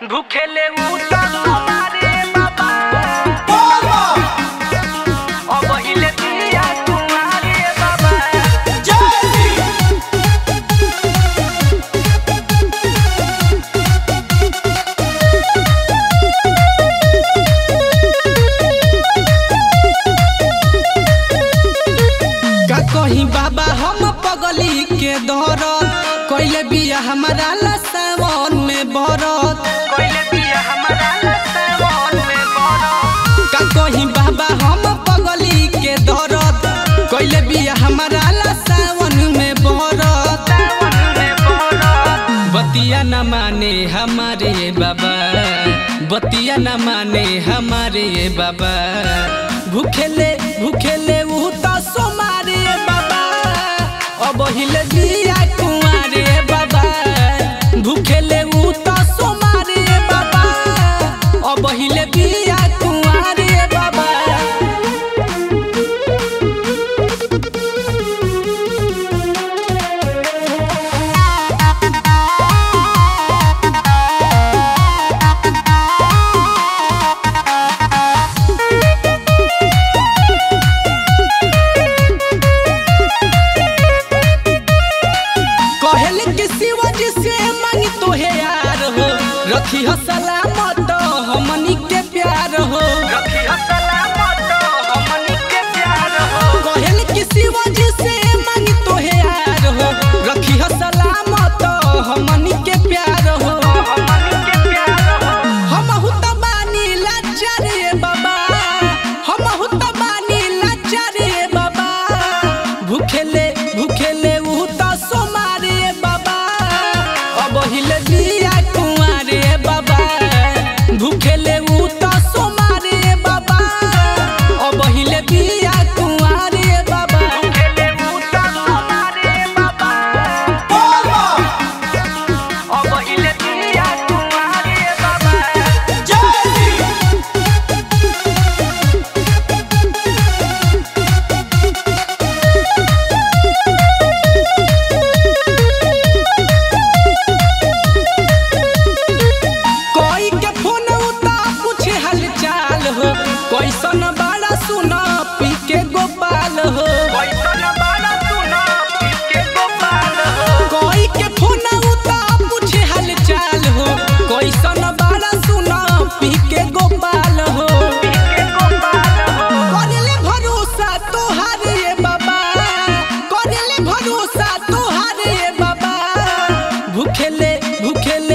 भूखेले उता तुम्हारे बाबा अब हिले दिया तुम्हारे बाबा का कही बाबा हम पगली के दौरत कैले बिया हमारा लसावन में बरत कोइले दिया हमारा लसावन में बड़ा का कही बाबा हम पगली के दौरत कैले बिया हमारा लसावन में बरत सावन में बड़ा बतिया न माने हमारे बाबा बतिया न माने हमारे बाबा भूखेले भूखेले ऊ तो सोमारे बाबा अब हिले दिया कुंवारे बाबा भूखेले ऊ तो सोमारे बाबा अब हिले दिया कुंवारे बाबा कहल के शिवाजी से मांगी तो है यार हो रखी हो सलामत हमनी के प्यार हो रखी हो सलामत हमनी के प्यार हो कहल के शिवाजी से मांगी तो है यार हो रखी हो सलामत हमनी के प्यार हो हमनी के प्यार हो हम हुत बानी लाचार रे बाबा हम हुत बानी लाचार रे बाबा भूखेले भूखेले ऊ तो सोमारे बाबा अब हिले दिया कुंवारे बाबा भूखेले ऊ तो सोमारे बाबा अब हिले दिया कुंवारे बाबा भूखेले उता तुम्हारे बाबा अब हिले दिया तुम्हारे बाबा कोई के फोन उता पूछे हालचाल हो कैसन बड़ा सुना पी के गोपाल हो कैसन बाला सुना के गोपाल हो कोई के फोन उता पूछे हालचाल हो कैसन बड़ा सुना पी के गोपाल हो के गोपाल हो करले भरोसा तोहार ये बाबा करले भरोसा तोहार ये बाबा भूखेले भूखेले